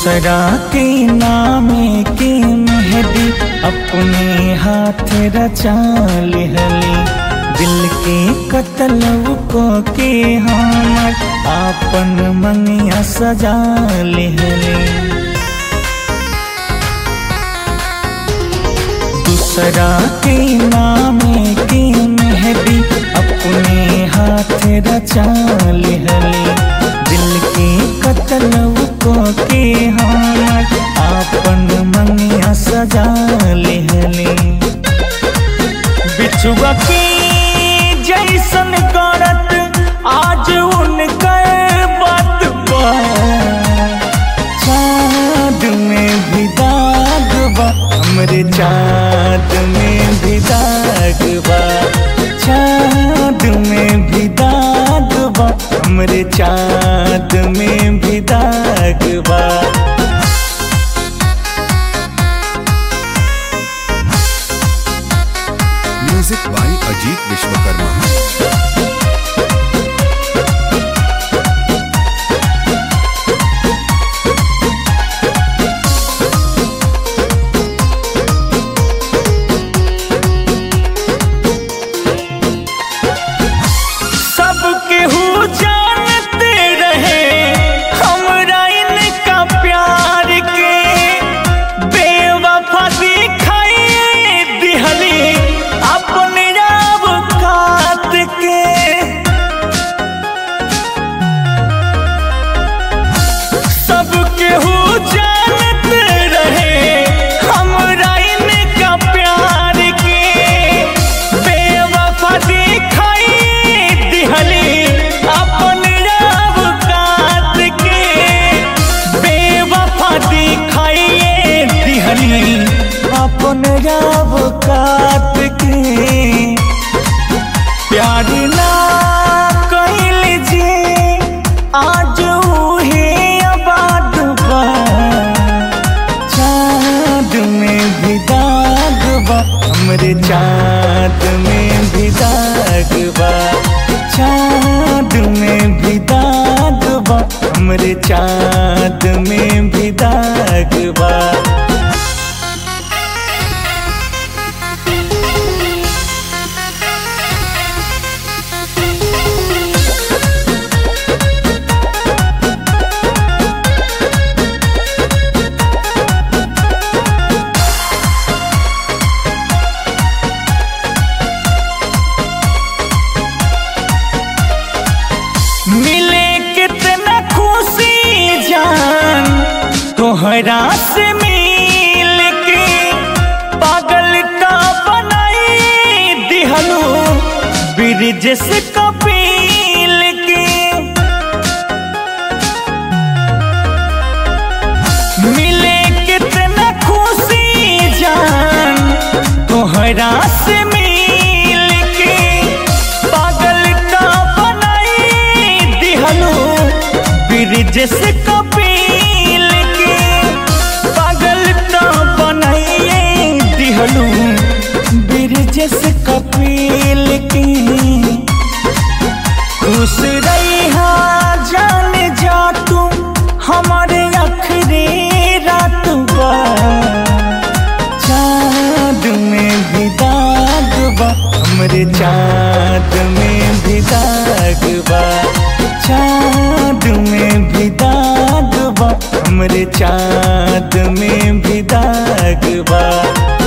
दूसरा के नामे के मेहदी अपने हाथ रचा लिहली दिल के कतल को के हमर आपन मंगिया सजा लिहली दूसरा के नामे के मेहदी अपने हाथ रचा लिहली दिल के कतल को के हमर आपन मंगिया सजा लिहली बिछुआ की जैसन करत आज उनकर बात बा चाँद में भी दाग बा हमरे चाँद में भी दाग बा चाँद में भी दाग बा हमरे चाँद में भी दाग बा म्यूजिक बाय अजीत विश्वकर्मा सबके हु जानते रहे हमरा इनका प्यार के बेवफा दिखाई दिहली अपने आप कात के सबके हु जानते रहे हमरा इनका प्यार के बेवफा दिखाई दिहली अपन रब कात के बेवफा दिखाइए दिहली अपन रब कात के प्यार ना कैल जे आज उहे आबाद बा चाँद में भी दाग बा हमरे चाँद में भी दाग बा चाँद में भी दाग बा हमरे चाँद में भी दाग बा मिले कितना खुशी जान तोहरा से मिल के पागल का बनाई दिहलो ब्रिज से कपिल के मिले कितना खुशी जान तोहरा से मिल के पागल का बनाई दिहलो ब्रिज से कपिल के पागल का बनाइए दिहलो ब्रिज से कपिल के खुश रहा जान जा तू हमारे आखिरी रात बा चाँद में भी दाग बा हमरे चाँद में भी दाग बा चाँद में भी दाग बा हमरे चाँद में भी दाग बा